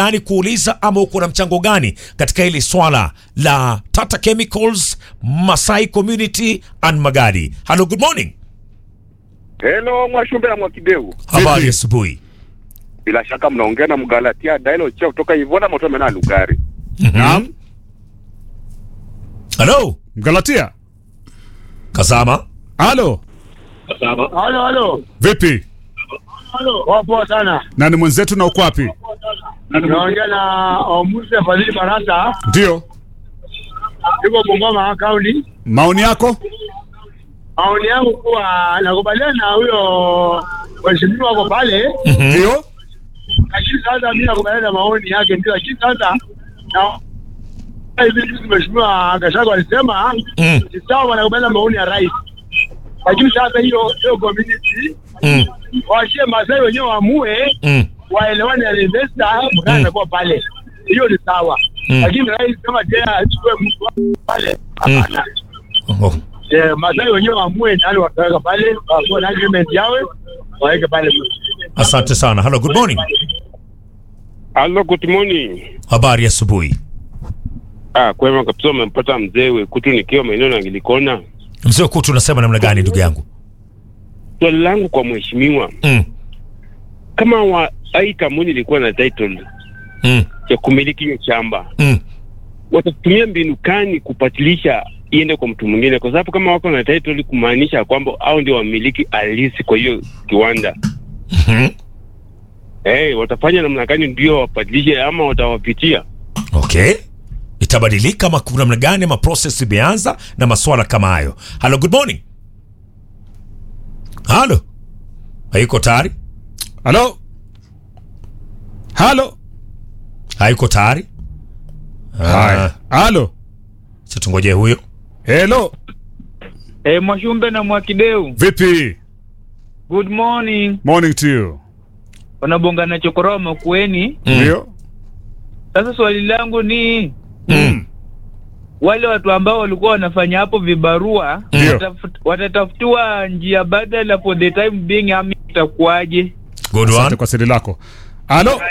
gani kuuliza ama uko na mchango gani katika hili swala la Tata Chemicals, Masai Community and Magadi? Hello, good morning. Hello Mwashumbe na Mwakideu, Habari asubuhi. bila shaka mnaongea na Mgalatia Dailo Cheo kutoka Ivona Motomena Lugari. Naam. Hello, Mgalatia. Kazama. Halo. Halo, halo. Vipi? Poa poa sana. Nani mwenzetu na uko wapi? Naongea na Omuse Fadhili Barasa, Ndio. yuko Bungoma County. Maoni yako? Maoni yangu kuwa nakubaliana na huyo mheshimiwa wako pale, Ndio. lakini sasa mimi nakubaliana na maoni yake ndio, lakini sasa na hivi juzi mheshimiwa Gachagua alisema Mm. ni sawa, wanakubaliana na maoni ya rais, lakini sasa hiyo hiyo community Mm. waachie Masai wenyewe waamue Mm. waelewane na investor mkana anakuwa pale, hiyo ni sawa. Mm. Lakini rais kama tena achukue mtu wake pale, hapana. Oh. Eh, Masai wenyewe waamue nani wataweka pale, wakuwe na agreement yawe waweke pale. Asante sana. Hello, good morning. Hello, good morning. Habari asubuhi. Ah, kwema kabisa, umempata mzee Wekutu nikiwa maeneo na Ngilikona. Mzee Kutu, unasema namna gani ndugu yangu? Swali langu kwa mheshimiwa, Mm. kama wa ai kampuni ilikuwa na title Mm. ya kumiliki hiyo shamba, Mm. watatumia mbinu kani kupatilisha iende kwa mtu mwingine? Kwa sababu kama wako na title, kumaanisha kwamba au ndio wamiliki halisi kwa hiyo kiwanda. Mhm. Eh, watafanya namna gani ndio wapatilishe ama watawapitia? Okay. Itabadilika ama kuna namna gani ama process imeanza na maswala kama hayo. Hello, good morning. Halo. Haiko tayari? Halo. Halo. Haiko tayari? Haya. Halo. Sasa tungoje huyo. Hello. E, Mwashumbe na Mwakideu, Vipi? good morning. Morning to you. Wanabonga na chokoroma kueni. Ndio. Sasa swali langu ni Mm. wale watu ambao walikuwa wanafanya hapo vibarua Ndio. watafut- watatafutiwa njia badala for the time being, ama itakuwaje? Good Asante one. kwa swali lako. Halo.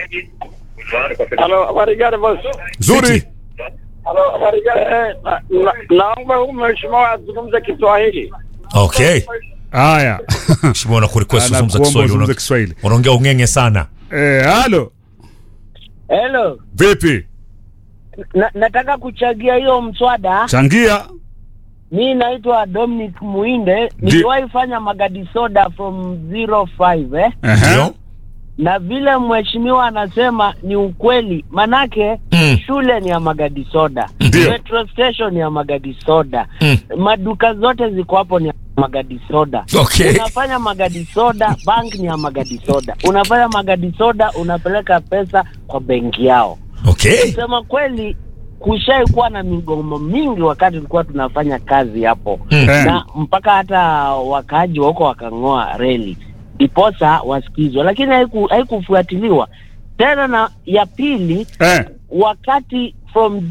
Halo, habari gani boss? Zuri. Fiti. Halo, habari gani? Eh, na- na- Naomba huyu mheshimiwa azungumze Kiswahili. Okay. Haya. Mheshimiwa na kurequest uzungumza Anakuomba Kiswahili. uzungumze Una- Kiswahili. Unaongea ungenge sana. Eh, halo. Hello. Vipi? Na, nataka kuchagia hiyo mswada. Changia. Mi naitwa Dominic Muinde, Ndi- niliwahi fanya magadi soda from 05 eh? Ehe. Ndio? na vile mheshimiwa anasema ni ukweli, manake Mm. shule ni ya magadi soda, Ndio. petrol station ni ya magadi soda, Mm. maduka zote ziko hapo ni ya magadi soda. Okay. Unafanya magadi soda, bank ni ya magadi soda. Unafanya magadi soda, unapeleka pesa kwa benki yao. Okay. Kusema kweli, kushai kuwa na migomo mingi wakati tulikuwa tunafanya kazi hapo Mm. Eh. na mpaka hata wakaaji wa huko wakang'oa reli ndiposa wasikizwe, lakini haiku- haikufuatiliwa tena. Na ya pili, Eh. wakati from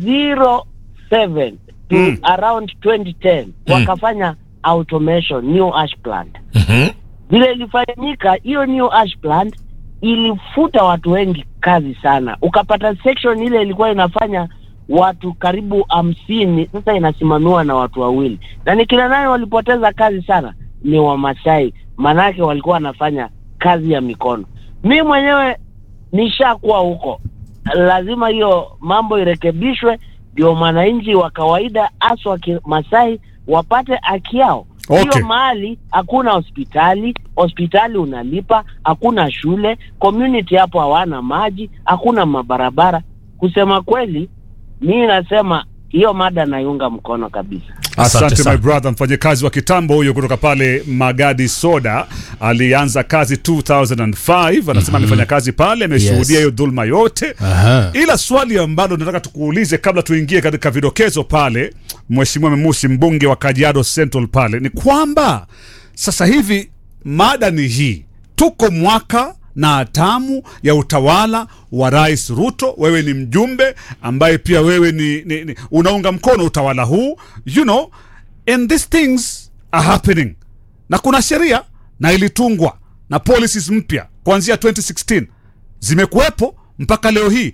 07 to Mm. around 2010 wakafanya automation new ash plant Mhm. vile ilifanyika hiyo new ash plant ilifuta watu wengi kazi sana, ukapata section ile ilikuwa inafanya watu karibu hamsini, sasa inasimamiwa na watu wawili, na ni kina nani walipoteza kazi sana? Ni Wamasai, manake walikuwa wanafanya kazi ya mikono. Mi mwenyewe nishakuwa huko, lazima hiyo mambo irekebishwe, ndio mwananchi wa kawaida haswa Kimasai wapate haki yao. Okay. Hiyo mahali hakuna hospitali, hospitali unalipa, hakuna shule, community hapo hawana maji, hakuna mabarabara. Kusema kweli, mi nasema hiyo mada naiunga mkono kabisa. Asante Asante sana. my brother, mfanyakazi wa kitambo huyo kutoka pale Magadi Soda. Alianza kazi 2005 anasema amefanya kazi pale, ameshuhudia hiyo dhulma yote. Ila swali ambalo nataka tukuulize kabla tuingie katika vidokezo pale, Mheshimiwa Memusi, mbunge wa Kajiado Central pale, ni kwamba sasa hivi mada ni hii, tuko mwaka na hatamu ya utawala wa Rais Ruto. Wewe ni mjumbe ambaye pia wewe ni, ni, ni unaunga mkono utawala huu you know, and these things are happening, na kuna sheria na ilitungwa na policies mpya kuanzia 2016 zimekuwepo mpaka leo hii